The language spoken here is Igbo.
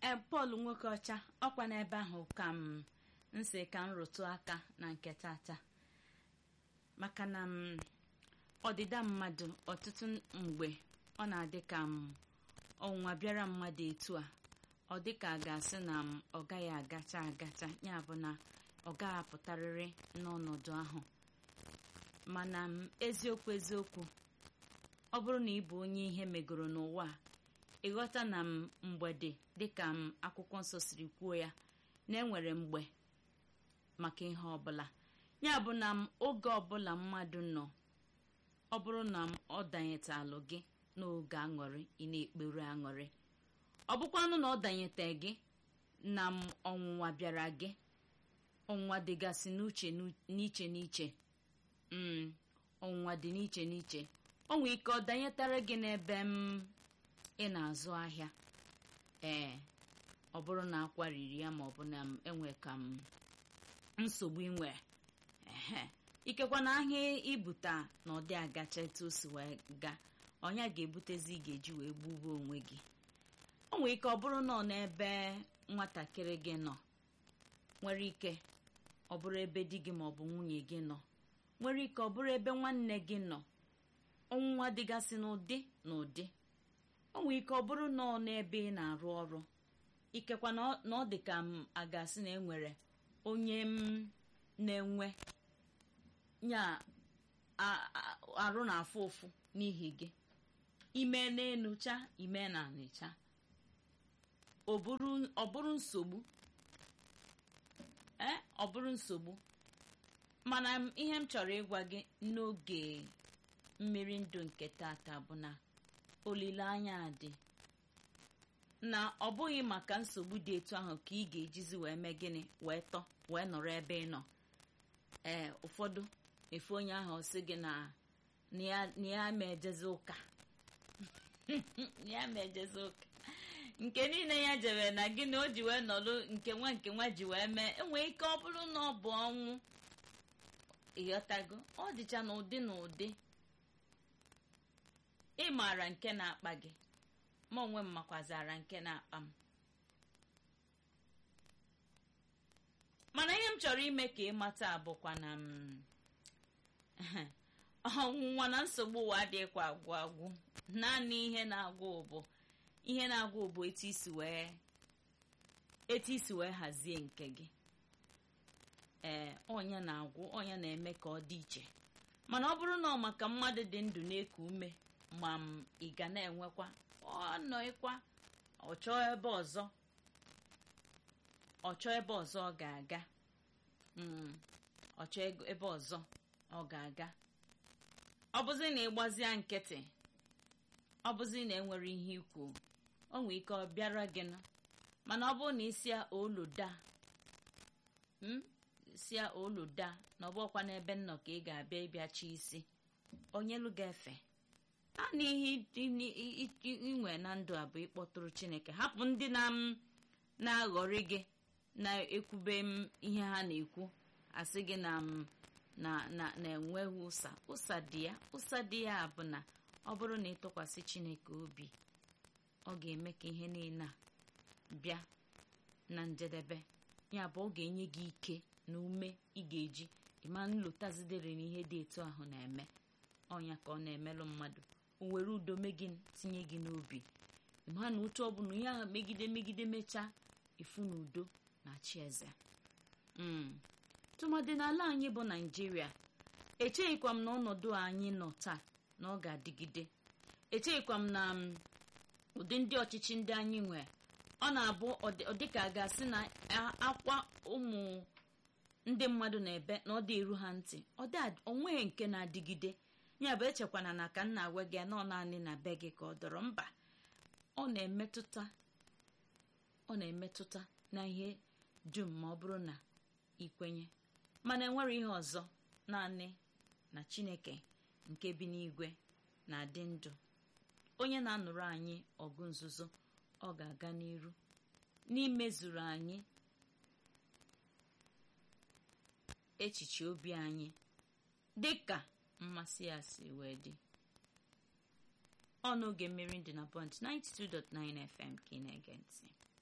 ee pọl nwoke ọcha ọkwa n'ebe ahụ ka m nsị ka m rụtụ aka na nke tata maka na m ọdịda mmadụ ọtụtụ mgbe ọ na-adị ka m ọnwụnwa bịara mmadụ etu a ọ dị ka a ga-asị na m ọ gaghị agacha agacha ya bụ na ọ gaghị apụtarịrị n'ọnọdụ ahụ mana m eziokwu eziokwu ọ bụrụ na ị bụ onye ihe megoro n'ụwa a ịghọta na m mgbede dịka m akwụkwọ nsọ siri kwuo ya na enwere mgbe maka ihe ọbụla ya bụ na m oge ọbụla mmadụ nọ ọ bụrụ na m ọ danyetalụ gị n'oge aṅụrị ị na-ekpere aṅụrị ọ bụkwanụ na ọ danyete gị na m ọnwụnwa bịara gị ọnwụnwa dịgasị n'uche n'iche n'iche mm ọnwụnwa dị n'iche n'iche o nwee ike ọ danyetara gị n'ebe m ị na-azụ ahịa ee ọ bụrụ na akwa riri ya ma ọ bụ na m enwe ka m nsogbu inwe ehe ikekwa na ahịa ibuta na ọ dị agacha etu o si wee gaa ọnya ga-ebutezi ị ga-eji wee gbubuo onwe gị o nwere ike ọ bụrụ na ọ n'ebe nwatakịrị gị nọ nwere ike ọ bụrụ ebe di gị ma ọ bụ nwunye gị nọ nwere ike ọ bụrụ ebe nwanne gị nọ ọnwụnwa dịgasị n'ụdị na ụdị o nwere ike ọ bụrụ na ọ n'ebe ị na-arụ ọrụ ikekwa na ọ dị ka m a ga-asị na enwere onye m na-enwe nya arụ na-afụ ụfụ n'ihi gị ime na-enucha ime na anịcha ọ bụrụ nsogbu ee ọ bụrụ nsogbu mana ihe m chọrọ ịgwa gị n'oge mmiri ndụ nke tata bụ na olileanya dị na ọ bụghị maka nsogbu dị etu ahụ ka ị ga-ejizi wee mee gịnị wee tọ wee nọrọ ebe ị nọ ee ụfọdụ efu onye ahụ sị gị na ya ma ejezi ụka ya ma ejezi ụka nke niile ya jere na gị na o ji wee nọrọ nke nwa nke nwa ji wee mee enwee ike ọ bụrụ na ọ bụ ọnwụ ịghọtago ọ dịcha n'ụdị na ụdị ị maara nke na-akpa gị ma onwe m makwazara nke na-akpa m mana ihe m chọrọ ime ka ị mata bụkwa na m ọnwụnwa na nsogbu ụwa adịghịkwa agwụ agwụ naanị ihe na-agwụ bụ ihe na-agwụ bụ etu isi wee etu isi wee hazie nke gị ee ọnya na-agwụ ọnya na-eme ka ọ dị iche mana ọ bụrụ na ọ maka mmadụ dị ndụ na-eku ume ma m ị ga na-enwekwa ọnọịkwa ọchọọ ebe ọzọ ọchọọ ebe ọzọ ọ ga-aga ọchọọ ebe ọzọ ọ ga-aga ọ bụzi na ịgbazia nkịtị ọ bụzi na enwere ihe ikwu o nwee ike ọ bịara gị nụ mana ọ bụrụ na isia oloda sia oloda na ọ bụkwa n'ebe nnọ ka ị ga-abịa ịbịachi isi onyelu ga-efe naanị ihe inwe na ndụ a bụ ịkpọtụrụ chineke hapụ ndị na m na-aghọrị gị na-ekwube m ihe ha na-ekwu asị gị na m na-enweghị ụsa ụsa dị ya ụsa dị ya bụ na ọ bụrụ na ịtụkwasị chineke obi ọ ga-eme ka ihe niile a bịa na njedebe ya bụ ọ ga-enye gị ike na ume ị ga-eji ịma nlotazidere na ihe dị etu ahụ na-eme ọnya ka ọ na-emelụ mmadụ o were udo megị tinye gị n'obi ịma na otu ọ bụla ihe ahụ megide megide mechaa ifu na udo na chi eze tụmadị n'ala anyị bụ naijiria echeghịkwa m na ọnọdụ anyị nọ taa na ọ ga-adịgide echeghịkwa m na ụdị ndị ọchịchị ndị anyị nwee ọ na-abụ ọ dịka a ga-asị na akwa ụmụ ndị mmadụ na-ebe na ọ dị eru ha ntị ọ onweghị nke na-adịgide ya bụ echekwana na ka nna agwa gị nọ naanị na be gị ka ọ dọrọ mba ọ na-emetụta ọ na-emetụta na ihe dum ma ọ bụrụ na ikwenye mana enwere ihe ọzọ naanị na chineke nke bi n'igwe na-adị ndụ onye na-anụrụ anyị ọgụ nzuzo ọ ga-aga n'iru n'imezuru anyị echiche obi anyị dị ka mmasị ya si wee dị ọ n'oge mmiri dị na pọnt 92.9 FM ka ị na-ege ntị